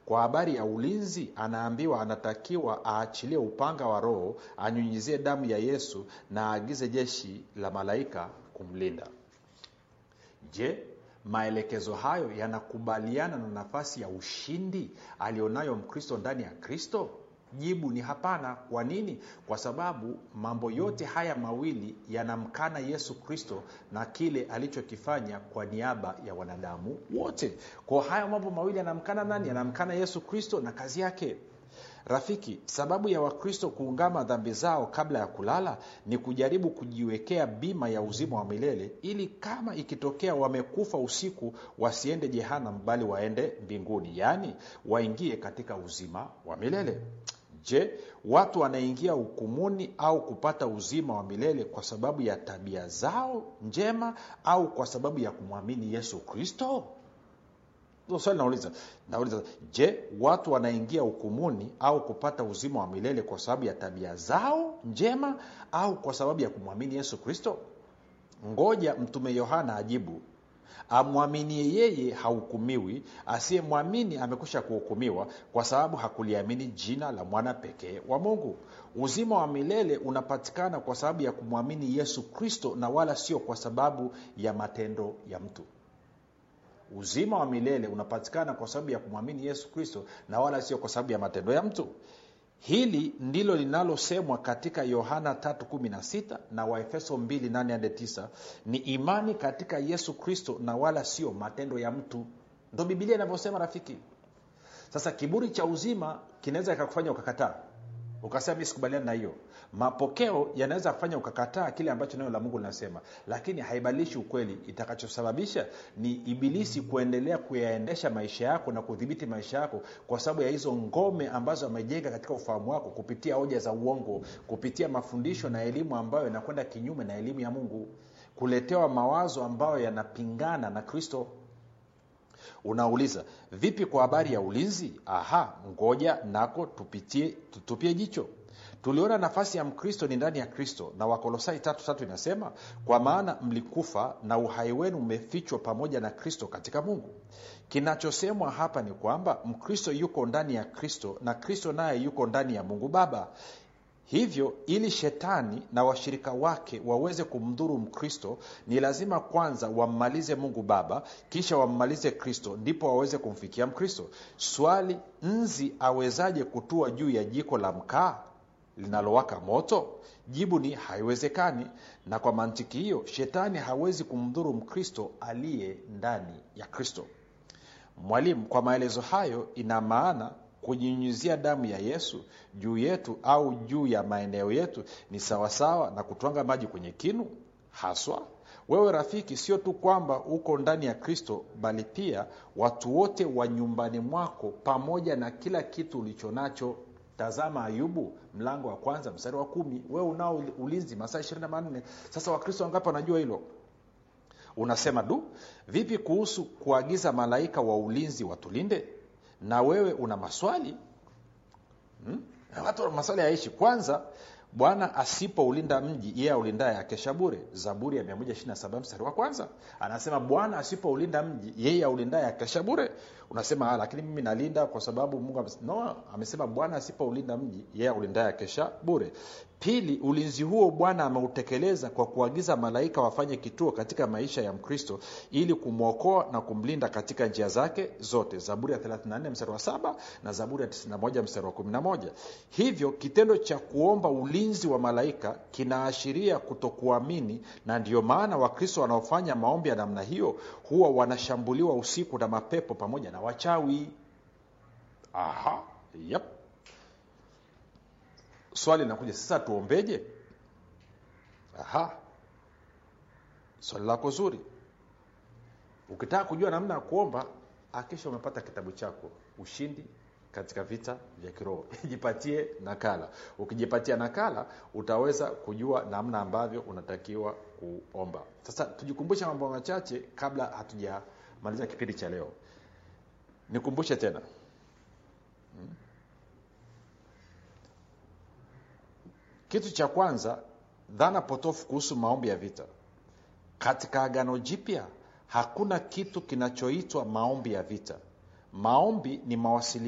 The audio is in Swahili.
kwa habari ya ulinzi anaambiwa anatakiwa aachilie upanga wa roho anyunyizie damu ya yesu na aagize jeshi la malaika kumlinda je maelekezo hayo yanakubaliana na nafasi ya ushindi alionayo mkristo ndani ya kristo jibu ni hapana kwa nini kwa sababu mambo yote haya mawili yanamkana yesu kristo na kile alichokifanya kwa niaba ya wanadamu wote kwa haya mambo mawili yanamkana nani yanamkana yesu kristo na kazi yake rafiki sababu ya wakristo kuungama dhambi zao kabla ya kulala ni kujaribu kujiwekea bima ya uzima wa milele ili kama ikitokea wamekufa usiku wasiende jehanam bali waende mbinguni yaani waingie katika uzima wa milele je watu wanaingia hukumuni au kupata uzima wa milele kwa sababu ya tabia zao njema au kwa sababu ya kumwamini yesu kristo Ndio swali nauliza nauliza je watu wanaingia hukumuni au kupata uzima wa milele kwa sababu ya tabia zao njema au kwa sababu ya kumwamini yesu kristo ngoja mtume yohana ajibu amwaminie yeye hahukumiwi asiyemwamini amekwisha kuhukumiwa kwa sababu hakuliamini jina la mwana pekee wa mungu uzima wa milele unapatikana kwa sababu ya kumwamini yesu kristo na wala sio kwa sababu ya matendo ya mtu uzima wa milele unapatikana kwa sababu ya kumwamini yesu kristo na wala sio kwa sababu ya matendo ya mtu hili ndilo linalosemwa katika yohana 316 na waefeso 28 ni imani katika yesu kristo na wala sio matendo ya mtu ndo bibilia inavyosema rafiki sasa kiburi cha uzima kinaweza ikakufanya ukakataa ukasema mi sikubaliani na hiyo mapokeo yanaweza kufanya ukakataa kile ambacho neno la mungu linasema lakini haibadilishi ukweli itakachosababisha ni ibilisi kuendelea kuyaendesha maisha yako na kudhibiti maisha yako kwa sababu ya hizo ngome ambazo amejenga katika ufahamu wako kupitia hoja za uongo kupitia mafundisho na elimu ambayo yanakwenda kinyume na elimu ya mungu kuletewa mawazo ambayo yanapingana na kristo unauliza vipi kwa habari ya ulinzi aha ngoja nako tupitie tutupie jicho tuliona nafasi ya mkristo ni ndani ya kristo na wakolosai tatu tatu inasema kwa maana mlikufa na uhai wenu umefichwa pamoja na kristo katika mungu kinachosemwa hapa ni kwamba mkristo yuko ndani ya kristo na kristo naye yuko ndani ya mungu baba hivyo ili shetani na washirika wake waweze kumdhuru mkristo ni lazima kwanza wammalize mungu baba kisha wammalize kristo ndipo waweze kumfikia mkristo swali nzi awezaje kutua juu ya jiko la mkaa linalowaka moto jibu ni haiwezekani na kwa mantiki hiyo shetani hawezi kumdhuru mkristo aliye ndani ya kristo mwalimu kwa maelezo hayo ina maana kujinyunyizia damu ya yesu juu yetu au juu ya maeneo yetu ni sawasawa na kutwanga maji kwenye kinu haswa wewe rafiki sio tu kwamba uko ndani ya kristo bali pia watu wote wa nyumbani mwako pamoja na kila kitu ulicho nacho tazama ayubu mlango wa kwanza mstari wa kumi wewe unao ulinzi masaa ishirini na manne sasa wakristo wangapi wanajua hilo unasema du vipi kuhusu kuagiza malaika wa ulinzi watulinde na wewe una maswali hmm? watu wana maswali yaishi kwanza bwana asipoulinda mji yeye aulindaye akesha bure zaburi ya 127 mstari wa kwanza anasema bwana asipoulinda mji yeye aulindaye akesha bure unasema lakini mimi nalinda kwa sababu mungu ames... no amesema bwana asipoulinda mji yeye aulindaye akesha bure pili ulinzi huo bwana ameutekeleza kwa kuagiza malaika wafanye kituo katika maisha ya mkristo ili kumwokoa na kumlinda katika njia zake zote zaburi ya 34 mstari wa saba na zaburi ya 91 mstari wa 11 hivyo kitendo cha kuomba ulinzi wa malaika kinaashiria kutokuamini na ndiyo maana wakristo wanaofanya maombi ya namna hiyo huwa wanashambuliwa usiku na mapepo pamoja na wachawi aha yep swali linakuja sasa tuombeje aha swali lako zuri ukitaka kujua namna ya kuomba akisha umepata kitabu chako ushindi katika vita vya kiroho jipatie nakala ukijipatia nakala utaweza kujua namna ambavyo unatakiwa kuomba sasa tujikumbushe mambo machache kabla hatujamaliza kipindi cha leo nikumbushe tena hmm? kitu cha kwanza dhana potofu kuhusu maombi ya vita katika agano jipya hakuna kitu kinachoitwa maombi ya vita maombi ni mawasiliano